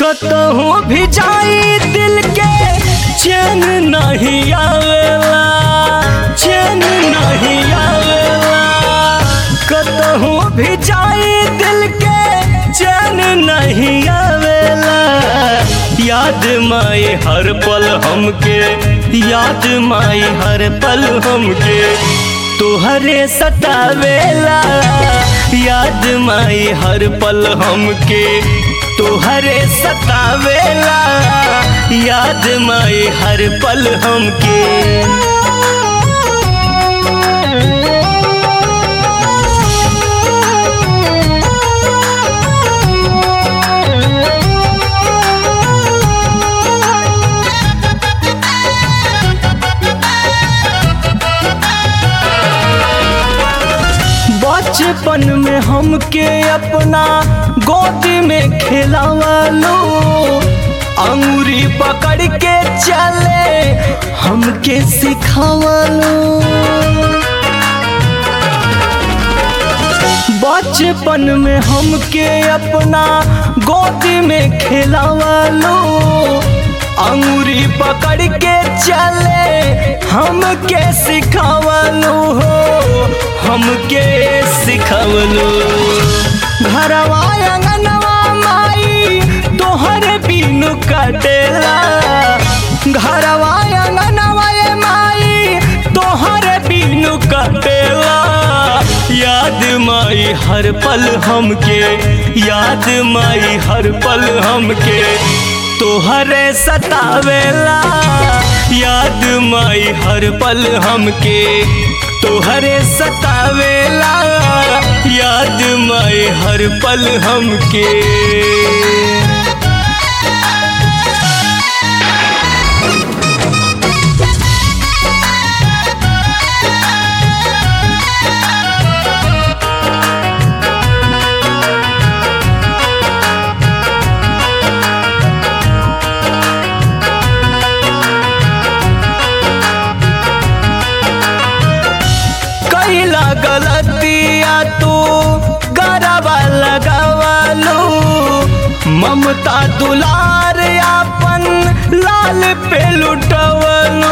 कतहु भी जाई दिल के चैन नहीं आवेला चैन नहीं आवेला कतहु भी जाई दिल के चैन नहीं आवेला याद माई हर पल हमके याद माई हर पल हमके तोहरे सतावेला याद माई हर पल हमके तोहरे सतावेला याद माई हर पल हमके बचपन में हमके अपना गोदी में खिलावालो अंगूरी पकड़ के चले हमके सिखावालो बचपन में हमके अपना गोदी में खिलावालो अंगूरी पकड़ के चले हमके सिखावलो हो हमके सिखावलो घरवा अंगनवा माई तोहर बिनु कटेला घरवा अंगनवा ये माई तोहर बिनु कटेला याद माई हर पल हमके याद माई हर पल हमके तोहरे सतावेला याद माई हर पल हमके तोहरे सतावेला याद माई हर पल हमके कैला गलतिया तू गरबा लगावालो ममता दुलार अपन लाल पे लुटवलो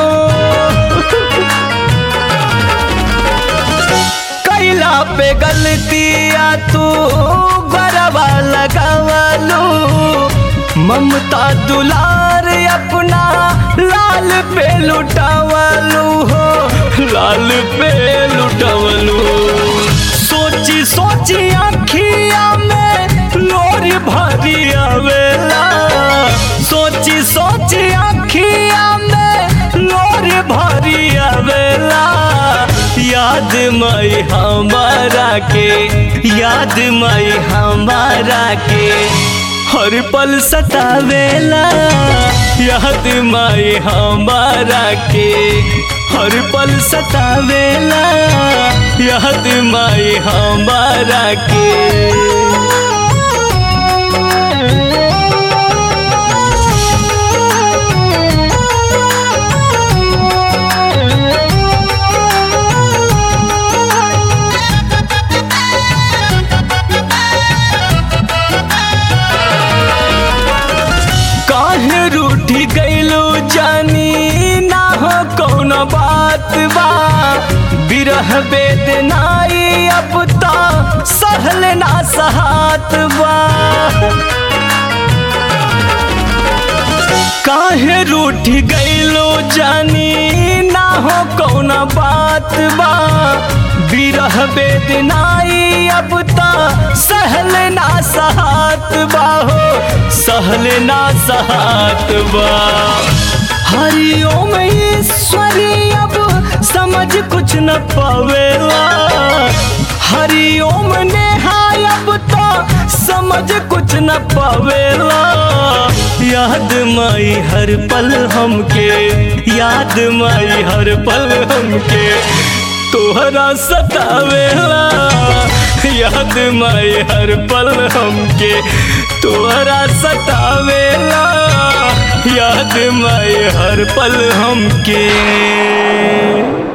कैला पे गलतिया तू गरबा लगावालो ममता दुलार अपना लाल पे लुटावलू हो लाल पे लुटावलू सोची सोची आखिया में लोरी भरी आवेला सोची सोची आखिया में लोरी भरी आवेला याद माई हमारा के याद माई हमारा के हर पल सतावेला याद माई हमारा के हर पल सतावेला याद माई हमारा के काहे रूठी गईलो जानी ना हो कौन बात बा बिरह बेदनाई अब ता सहल ना सहात बा काहे रूठ गईलो जानी ना हो कौन बात बा बिरह बेदनाई अब ता सहल ना सहात बा हो सहल ना सहात बा हरिओम ईश्वरी अब समझ कुछ न पावेला हरिओम नेहाय अब तो समझ कुछ न पावेला याद माई हर पल हमके याद माई हर पल हमके तोहरा सतावेला याद माई हर पल हमके तोहरा सतावेला याद माई हर पल हमके